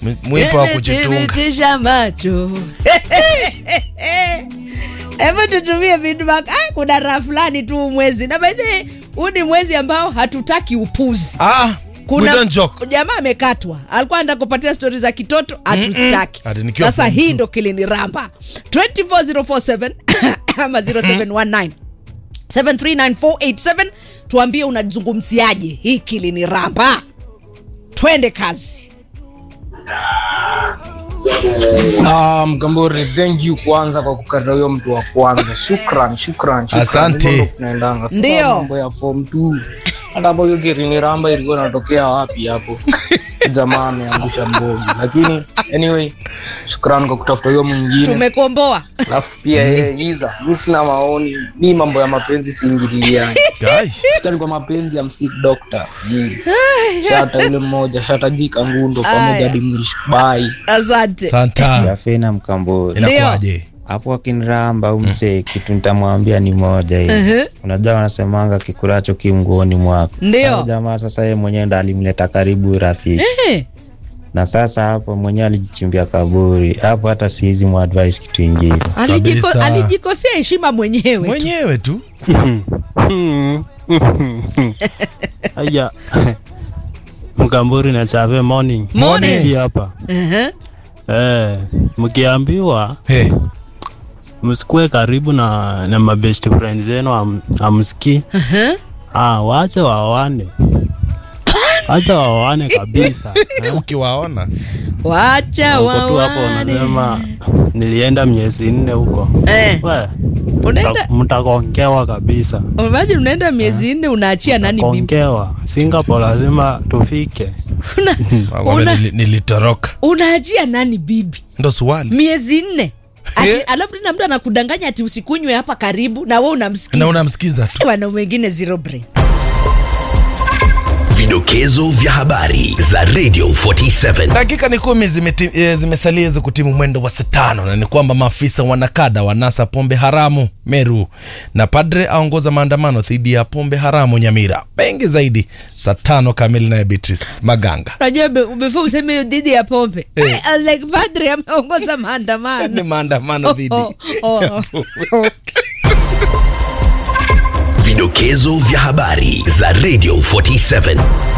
M- mwipo wa kujitunga Thibitisha macho hebu tutumie feedback. Ah, kuna raha fulani tu mwezi na by the way, huu ni mwezi ambao hatutaki upuzi ah, we don't joke jamaa amekatwa alikuwa anataka kupatia stori za kitoto hatustaki Ati nikiwa sasa form hii two. ndo kiliniramba 24047 ama 0719 73947 tuambie unazungumziaje hii kiliniramba twende kazi Ah, Mgambori, thank you kwanza kwa kukata huyo mtu wa kwanza. Shukran, shukran, shukran. Asante. Hivyo ndo tunaendanga. Sasa Ndio. mambo ya form 2. Hata hapo hiyo kirini ramba ilikuwa inatokea wapi hapo? Jamaa ameangusha mbogi. Lakini anyway, shukran kwa kutafuta huyo mwingine. tumekomboa Alafu pia yeye Iza, mimi sina maoni. Mimi mambo ya mapenzi siingiliani. Guys, Shukran kwa mapenzi ya msik doctor. Mm. Shata yule mmoja, shata jika ngundo pamoja Aya. hadi mwish. Bye. asante santa Yafena Mkambori inakuwaje hapo akiniramba au msee, kitu nitamwambia ni moja hivi. Mhm. Unajua wanasemanga kikulacho kimguoni mwako. Ndio. Sasa jamaa sasa yeye mwenyewe ndo alimleta karibu rafiki, Eh, na sasa hapo mwenyewe alijichimbia kaburi hapo, hata sihizi mwadvise kitu ingine. alijiko- Kabisa. alijikosea heshima mwenyewe tu. mwenyewe tu Aya. Mkamburi na Chave morning. Morning. Si hapa. Ehe. Eh, mkiambiwa hey. msikue karibu na na mabest friend zenu am, amski. Ehe. Ah, waache waoane. Acha waoane kabisa. Eh, ukiwaona wacha Uko tu hapo wawane. unasema nilienda miezi nne huko. Eh, We, unaenda mta- mtakongewa kabisa. imagine unaenda miezi nne unaachia nani bibi Kongewa. Singapore lazima tufike. Una- Wakwambia una- nili- nilitoroka unaachia nani bibi ndo swali miezi nne Ati, Eh. alafu tena mtu anakudanganya ati usikunywe hapa karibu na we na unamsikiza unamsikiza tu wanaume wengine zero brain Vidokezo vya habari za Radio 47. dakika ni kumi zimeti- eh, zimesalia hizo kutimu mwendo wa saa tano na ni kwamba maafisa wanakada wanasa pombe haramu meru na padre aongoza maandamano dhidi ya pombe haramu nyamira mengi zaidi saa tano kamili naye beatrice maganga unajua be- before useme hiyo dhidi ya pombe Eh. I was like padre ameongoza ni maandamano maandamano dhidi Oh, oh, oh. Vidokezo vya habari za Radio 47.